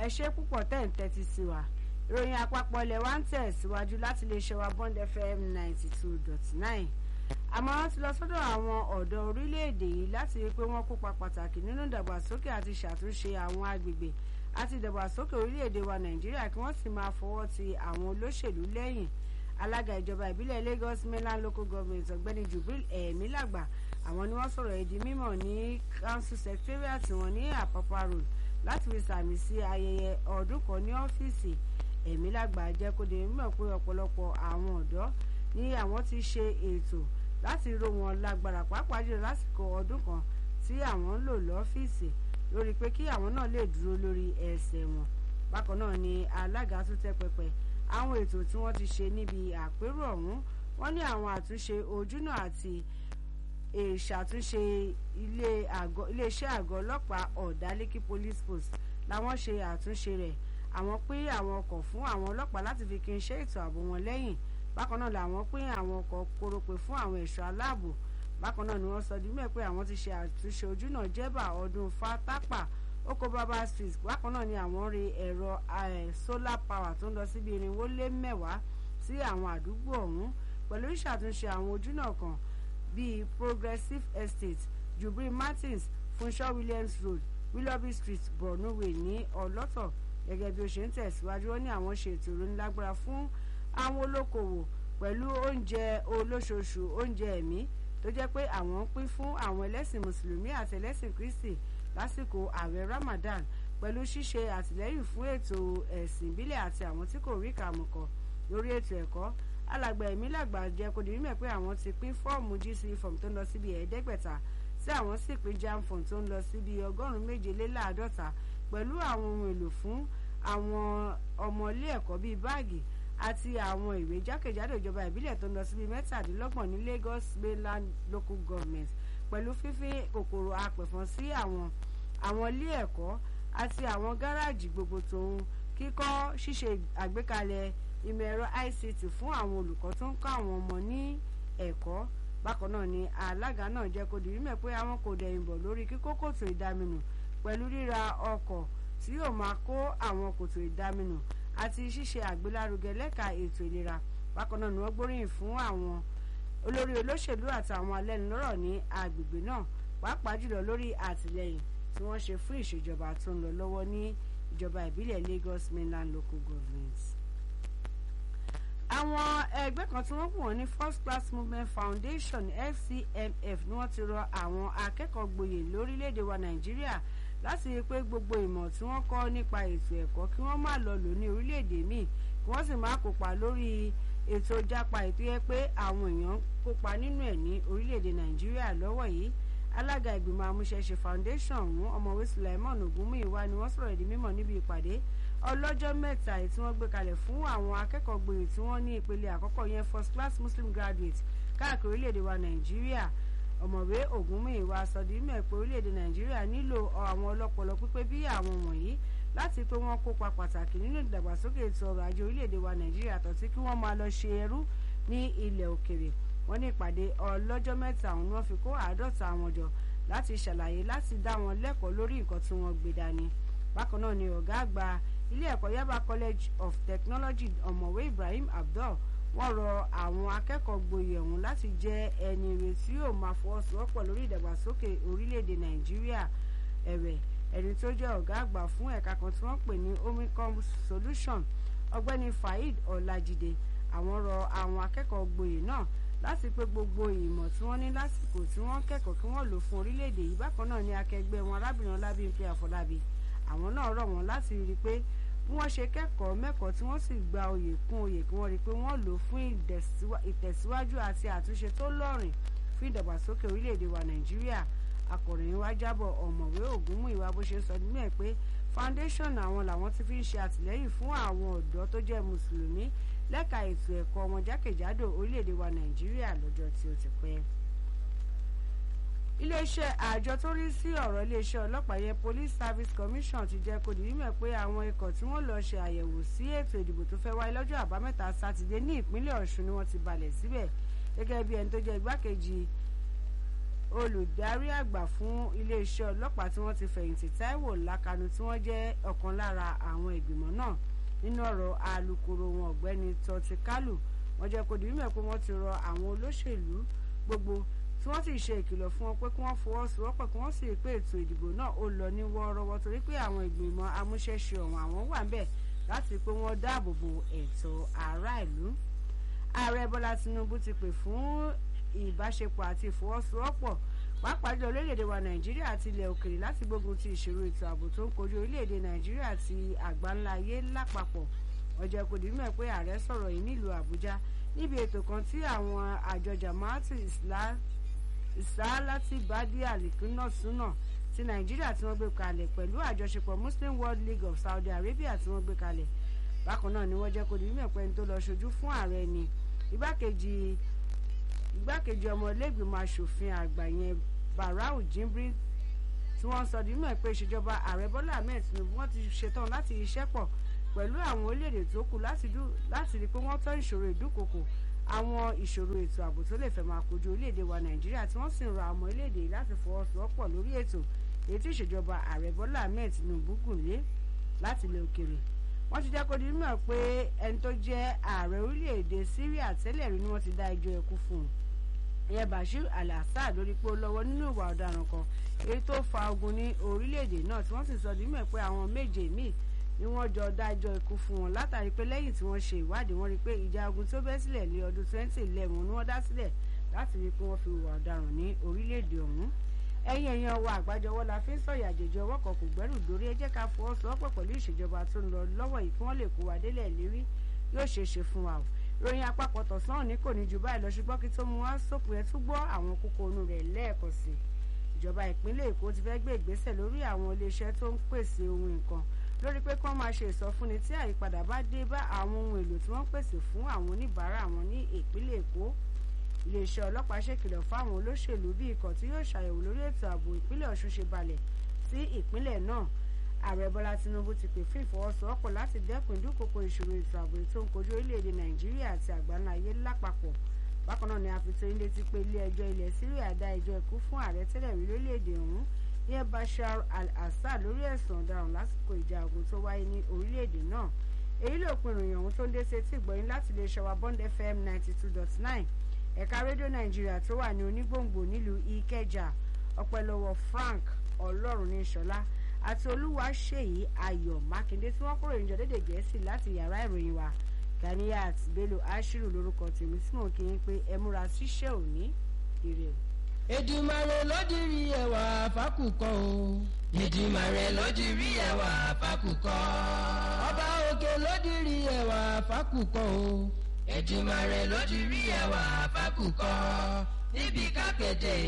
ẹ ṣe púpọ̀ tẹ̀ ń tẹ́tí sí wa ìròyìn àpapọ̀ ilẹ̀ wa ń tẹ̀ síwájú láti lè ṣe wa bond fm ninety two dot nine àmọ̀ràn ti lọ sọ́dọ̀ àwọn ọ̀dọ́ orílẹ̀-èdè yìí láti rí i pé wọ́n kópa pàtàkì nínú ìdàgbàsókè àti ṣàtúnṣe àwọn agbègbè àti ìdàgbàsókè orílẹ̀-èdè wa nàìjíríà kí wọ́n sì máa fọwọ́ ti àwọn olóṣèlú lẹ́yìn alága ìjọba ìbílẹ̀ lagos mainland local government ọ̀gbẹ́ni jubril ẹ̀ẹ́mílàgbà àwọn ni wọ́n sọ̀rọ̀ èdè mímọ̀ ní council secretariat wọn ní àpápá road láti fi sàmì sí ayẹyẹ ọdún kan ní ọ́fíìsì ẹ̀ẹ́mílàgbà jẹ́ kó dé mímọ̀ pé ọ̀pọ̀lọpọ̀ àwọn ọ̀dọ́ ní àwọn ti ṣe ètò láti ró wọn lágbára pàápàá jùlọ lásìkò ọdún kan tí àwọn ń lò lọ́fíìsì lórí pé kí àwọn náà lè dúró lórí ẹsẹ̀ wọn bákan náà ni alága tún tẹ́ pẹpẹ àwọn ètò tí wọ́n ti ṣe níbi àpérò ọ̀hún wọ́n ní àwọn àtúnṣe ojúnà àti ìṣàtúnṣe iléeṣẹ́ àgọ́ ọlọ́pàá ọ̀dálẹ́kí police post làwọn ṣe àtúnṣe rẹ̀ àwọn pín àwọn ọkọ̀ fún àwọn ọlọ́pàá láti fi kí n ṣe ètò ààbò wọn lẹ́yìn bákan náà làwọn pín àwọn ọkọ̀ kórópè fún àwọn ẹ̀ṣọ́ aláàbò bákan náà ni wọ́n sọ di mẹ́ pé àwọn ti ṣe àtúnṣe ojúnà jẹ́bà ọdún fatápà oko baba street bákan náà ni àwọn rí ẹ̀rọ solar power tó ń lọ síbi irinwó lé mẹ́wàá sí àwọn àdúgbò ọ̀hún pẹ̀lú ìṣàtúnṣe àwọn ojúnà kan bíi progressive estate jubril martins funshaw williams road willoughby street borno way ní ọlọ́tọ̀ gẹ́gẹ́ bí ó ṣe ń tẹ̀síwájú ó ní àwọn ṣe ètò ìrónilágbára fún àwọn olókoòwò pẹ̀lú oúnjẹ olóṣooṣù oúnjẹ ẹ̀mí tó jẹ́ pé àwọn ń pín fún àwọn ẹlẹ́sìn mùsùlùmí àti ẹlẹ́sìn kristi lásìkò ààwẹ̀ ramadan pẹ̀lú ṣíṣe àtìlẹ́yìn fún ètò ẹ̀sìn ìbílẹ̀ àti àwọn tí kò rí kàmùkọ̀ lórí ètò ẹ̀kọ́ alàgbà ẹ̀mí làgbà jẹ́ kó di mímọ̀ pé àwọn ti pín fọ́ọ̀mù gc form tó ń lọ síbi ẹ̀ẹ́dẹ́gbẹ̀ta tí àwọn sì pín jam form tó ń lọ síbi ọgọ́rùn-ún méje lé láàdọ́ta pẹ̀lú àwọn ohun èlò fún àwọn ọmọ ilé ẹ̀kọ́ bíi báàgì àti àwọn ìwé jákèjádò ìjọba ìbílẹ̀ tó ń lọ síbi mẹ́tàdínlọ́gbọ̀n ní lagos mainland local government pẹ̀lú fífín kòkòrò apẹ̀fọn sí àwọn àwọn ilé ẹ̀kọ́ àti àwọn gáràjì gbogbo tòun kíkọ́ ṣíṣe àgbékalẹ̀ ìmọ̀ ẹ̀rọ ict fún àwọn olùkọ́ tó ń kọ́ àwọn ọmọ ní ẹ̀kọ́ bákan náà ni alága náà jẹ́ kó di mímọ̀ pé àwọn kò dẹ̀yìn bọ̀ lórí kíkó kòtò ìdaminù pẹ̀lú ríra ọkọ̀ tí yóò máa kó àwọn kòtò ìdaminù àti ṣíṣe àgbélárugẹ lẹ́ka ètò ìlera bákan náà ni wọ́n gbóríyìn fún àwọn olórí olóṣèlú àtàwọn alẹ́nulọ́rọ̀ ní agbègbè náà pàápàá jùlọ lórí àtìlẹyìn tí wọ́n ṣe fún ìṣèjọba tó ń lọ lọ́wọ́ ní ìjọba ìbílẹ̀ lagos mainland local government. àwọn ẹgbẹ́ kan tí wọ́n pè wọ́n ní first class movement foundation fcmf ni wọ́n ti rọ àwọn akẹ́kọ̀ọ́ gboyè lórílẹ̀‐èdè wa nàìjíríà láti rí i pé gbogbo ìmọ̀ tí wọ́n kọ́ nípa ètò ẹ̀kọ́ kí wọ́n má lọ lò ní orílẹ̀-èdè míì kí wọ́n sì má kópa lórí ètò jápa ètò yẹ pé àwọn èèyàn kópa nínú ẹ̀ ní orílẹ̀-èdè nàìjíríà lọ́wọ́ yìí alága ìgbìmọ̀ amúṣẹ́ṣe foundation ọ̀hún ọmọwé sulaimon ogunmuyiwa ni wọ́n sọ̀rọ̀ ìdí mímọ̀ níbi ìpàdé ọlọ́jọ́ mẹ́ta èyí tí wọ́n gbé kalẹ̀ fún àwọn akẹ́kọ̀ọ́ gboyè tí wọ́n ní ìpele àkọ́kọ́ yẹn first class muslim graduate káàkiri orílẹ̀-èdè wa nàìjíríà ọ̀mọ̀wé ògúnmùyìnwá sọdímẹ̀ pé orílẹ̀-èdè nàìjíríà nílò àwọn ọlọ́pọlọ pípé bí àwọn wọ̀nyí láti pé wọ́n kópa pàtàkì nínú ìdàgbàsókè ètò ọrọ̀ ajé orílẹ̀-èdè wa nàìjíríà tó tí kí wọ́n máa lọ ṣe ẹrú ní ilẹ̀ òkèrè wọ́n ní ìpàdé ọlọ́jọ́ mẹ́ta ọ̀hún wọ́n fi kó àádọ́ta àwọn jọ láti ṣàlàyé láti dá wọn lẹ́kọ̀ọ́ lórí nǹkan tí wọ́n gbé dání bákan náà ni ọ̀gá àgbà ilé ẹ̀kọ́ yaba college of technology ọ̀mọ̀wé ibrahim abdul wọ́n rọ àwọn akẹ́kọ̀ọ́ gboyè ọ̀hún láti jẹ́ ẹni rẹ̀ tí yóò máa fọwọ́sowọ́pọ̀ lórí ìdàgbàsókè orílẹ̀-èdè nàìjíríà ẹ̀wẹ̀ ẹni tó jẹ́ ọ̀gá àgbà fún ẹ̀ka kan tí wọ́n pè ní omicom solution ọgbẹ́ni faheed ọ̀làjìdè àwọn rọ àwọn akẹ́kọ̀ọ́ gboyè náà láti pé gbogbo ìmọ̀ tí wọ́n ní lásìkò tí wọ́n kẹ́kọ̀ọ́ kí wọ́n lò fún orílẹ̀-èdè yìí bákan náà ní akẹgbẹ́ wọn arábìnrin ọlábíyìnpé àfọlábí àwọn náà rọ̀ wọ́n láti rí i pé bí wọ́n ṣe kẹ́kọ̀ọ́ mẹ́kọ̀ọ́ tí wọ́n sì gba oyè kún oyè kí wọ́n rí i pé wọ́n lò fún ìtẹ̀síwájú àti àtúnṣe tó lọ́rìn fún ìdàgbàsókè orílẹ̀-èdè wa nàìjíríà akọ̀ròyìn wa jábọ̀ ọ̀mọ̀wé ògúnmùìwà bó ṣe sọ nínú ẹ̀ pé foundation àwọn làwọn ti fi ń ṣe àtìlẹ́yìn fún àwọn ọ̀dọ́ tó jẹ́ mùsùlùmí lẹ́ka ètò ẹ̀kọ́ wọn jákèjádò orílẹ̀-èdè wa nàìjíríà lọ́jọ́ tí ó ti pẹ́ iléeṣẹ́ àjọ tó rí sí ọ̀rọ̀ iléeṣẹ́ ọlọ́pàá yẹn police service commission ti jẹ́ kó di mímọ̀ pé àwọn ikọ̀ tí wọ́n lọ ṣe àyẹ̀wò sí ètò ìdìbò tó fẹ́ wáyé lọ́jọ́ àbámẹ́ta sátidé ní ìpínlẹ̀ ọ̀ṣun ni wọ́n ti balẹ̀ síbẹ̀ gẹ́gẹ́ bí ẹni tó jẹ́ igbákejì olùdarí àgbà fún iléeṣẹ́ ọlọ́pàá tí wọ́n ti fẹ̀yìntì Táíwò Lákanú tí wọ́n jẹ́ ọ̀kan lára àwọn ìgbìmọ̀ náà nínú ọ̀rọ̀ alukoro wọn ọ̀gbẹ́ni Tọ́tí Kálù wọ́n jẹ́ kó di mímọ̀ pé wọ́n ti rọ àwọn olóṣèlú gbogbo tí wọ́n sì ṣe ìkìlọ̀ fún wọn pé kí wọ́n fọwọ́sowọ́pọ̀ kí wọ́n sì rí pé ètò ìdìbò náà ó lọ ní wọ́ọ́rọ́wọ́ torí pé àwọn ìgbìmọ̀ amúṣẹ́ṣe ọ̀hún àwọn wà ń bẹ̀ láti pé wọ́n dáàbò bo ẹ̀tọ́ ará ìlú. ààrẹ Bọ́lá Tinubu ti pè fún ìbáṣepọ̀ àti ìfọwọ́sowọ́pọ̀ pàápàá jùlọ orílẹ̀-èdè wa Nàìjíríà àti ilẹ̀ òkèrè láti gbógun ti ìṣòro ètò ààbò tó ń kojú orílẹ̀-èdè Nàìjíríà àti àgbáńlá ayé lápapọ̀ ọjọ́ kò dì mọ̀ pé ààrẹ sọ̀rọ̀ yìí nílùú Àbújá níbi ètò kan tí àwọn àjọ Jamaatu Ìsáálátì Bádí Àlìkúnnà Súnà ti Nàìjíríà tí wọ́n gbé kalẹ̀ pẹ̀lú àjọṣepọ̀ Muslim World League of Saudi Arabia tí wọ́n gbé kalẹ̀ bákan náà ni wọ́n jẹ́ kó di mímọ̀ pé ẹni tó lọ ṣojú fún ààrẹ ni igbákejì igbákejì ọmọ ilégbìmọ̀ asòfin àgbà yẹn Barau Jibrin tí wọ́n sọ di mímọ̀ pé ìṣèjọba ààrẹ Bọ́lá Ahmed Tinubu wọ́n ti ṣetán láti iṣẹ́ pọ̀ pẹ̀lú àwọn orílẹ̀-èdè tó kù láti rí i pé wọ́n tọ́ ìṣòro ìdúkokò àwọn ìṣòro ètò ààbò tó lè fẹ́ máa kojú orílẹ̀-èdè wa Nàìjíríà tí wọ́n sì ń ra ọmọ orílẹ̀-èdè yìí láti fọwọ́sowọ́pọ̀ lórí ètò èyí tí ìṣèjọba ààrẹ Bọ́lá Ahmed Tinubu gùn lé láti ilẹ̀ òkèrè wọ́n ti jẹ́ kó di mímọ̀ pé ẹni tó jẹ́ ààrẹ orílẹ̀-èdè Syria tẹ́lẹ̀ rí ni wọ́n ti dá ẹjọ́ ikú fún un ìyẹn Bashir al-Assad lórí pé ó lọ́wọ́ nínú ìwà ọ̀daràn kan èyí tó fa ogun ní orílẹ̀-èdè náà tí wọ́n sì sọ di mímọ̀ pé àwọn méje míì ni wọ́n jọ dájọ́ ikú fún wọn látàrí pé lẹ́yìn tí wọ́n ṣe ìwádìí wọ́n rí pé ìjà ogun tó bẹ́ sílẹ̀ ní ọdún 2011 ni wọ́n dá sílẹ̀ láti rí pé wọ́n fi hùwà ọ̀daràn ní orílẹ̀-èdè ọ̀hún ẹ̀yin èèyàn wa àgbájọwọ́ la fi ń sọ̀yà àjèjì ọwọ́ kan kò gbẹ́rù dórí ẹ jẹ́ ká fọwọ́sowọ́pọ̀ pẹ̀lú ìṣèjọba tó ń lọ lọ́wọ́ yìí kí wọ́n lè kó wa délẹ̀ lérí yóò ṣeé ṣe fún wa o ròyìn àpapọ̀ tọ̀sán òní kò ní ju báyìí lọ ṣùgbọ́n kí tó mú wá sópin ẹ tún gbọ́ àwọn kókó inú rẹ̀ lẹ́ẹ̀kan sí i ìjọba ìpínlẹ̀ Èkó ti fẹ́ gbé ìgbésẹ̀ lórí àwọn iléeṣẹ́ tó ń pèsè ohun nǹkan lórí pé kí wọ́n máa ṣe ìsọfúnni tí àyípadà bá dé bá àwọn ohun èlò tí wọ́n pèsè fún àwọn oníbàárà wọn ní ìpínlẹ̀ Èkó iléeṣẹ́ ọlọ́pàá ṣèkìlọ̀ fáwọn olóṣèlú bí ikọ̀ tí yóò ṣàyẹ̀wò lórí ètò ààbò ìpínlẹ̀ Ọ̀ṣun ṣe balẹ̀ sí ìpínlẹ̀ náà ààrẹ Bọ́lá Tinubu ti pè fún ìfọwọ́sowọ́pọ̀ láti dẹ́kun ìdúkokò ìṣòro ètò ààbò tó ń kojú orílẹ̀-èdè Nàìjíríà àti àgbáńlá ayé lápapọ̀ bákan náà ni a fi tó ilé ti pé ilé ẹjọ́ ilẹ̀ Syria dá ẹjọ́ ikú fún ààrẹ tẹ́lẹ̀ rí lórílẹ̀-èdè ọ̀hún ìyẹn Bashar al-Assad lórí ẹ̀sùn ọ̀daràn lásìkò ìjà ogun tó wáyé ní orílẹ̀-èdè náà èyí ló pin ìròyìn ọ̀hún tó ń dé sí etí ìgbọ̀yìn láti lè ṣọwọ́ Bond FM ninety two dot nine ẹ̀ka rédíò nàìjíríà tó wà ní onígbòǹgbò nílùú ìkẹjà ọpẹ́lọ́wọ́ frank ọlọ́run ní ṣọlá àti olúwaṣèyí ayọ̀ mákindé tí wọ́n kúrò ìjọ dédé gẹ̀ẹ́sì láti yàrá ìròyìn wa ganiyat bello ashiru lórúkọ tèmi tí mò ń kí yín pé ẹ múra síṣẹ́ òní ire o. Èdùmàrè ló dirí ẹwà fákùkọ o. Èdùmàrè ló dirí ẹwà fákùkọ. Ọba òkè ló dirí ẹwà fákùkọ o. Èdùmàrè ló dirí ẹwà fákùkọ. níbi kápẹ́tẹ̀